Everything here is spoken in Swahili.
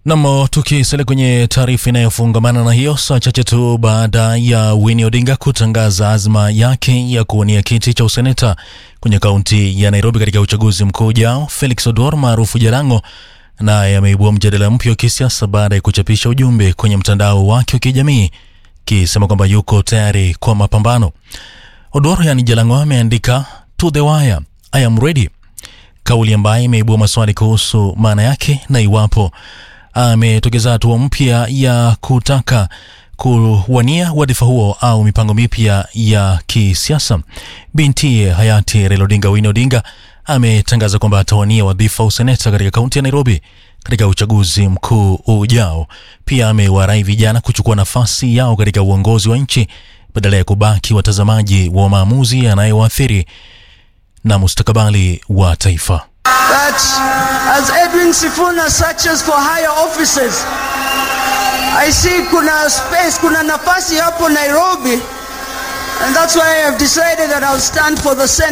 Nam, tukisalia kwenye taarifa inayofungamana na hiyo, saa chache tu baada ya Winnie Odinga kutangaza azma yake ya kuwania kiti cha useneta kwenye kaunti ya Nairobi katika uchaguzi mkuu ujao, Felix Odor maarufu Jalango naye ameibua mjadala mpya wa kisiasa baada ya kuchapisha ujumbe kwenye mtandao wake wa kijamii kisema kwamba yuko tayari kwa mapambano. Odor yani Jalango ameandika to the wire, I am ready, kauli ambayo imeibua maswali kuhusu maana yake na iwapo ametokeza hatua mpya ya kutaka kuwania wadhifa huo au mipango mipya ya kisiasa. Binti hayati Raila Odinga, Winnie Odinga, ametangaza kwamba atawania wadhifa useneta katika kaunti ya Nairobi katika uchaguzi mkuu ujao. Pia amewarai vijana kuchukua nafasi yao katika uongozi wa nchi badala ya kubaki watazamaji wa maamuzi yanayowaathiri na mustakabali wa taifa. that as Edwin Sifuna searches for higher offices, I see kuna space, kuna nafasi hapo Nairobi, and that's why I have decided that I'll stand for the Senate.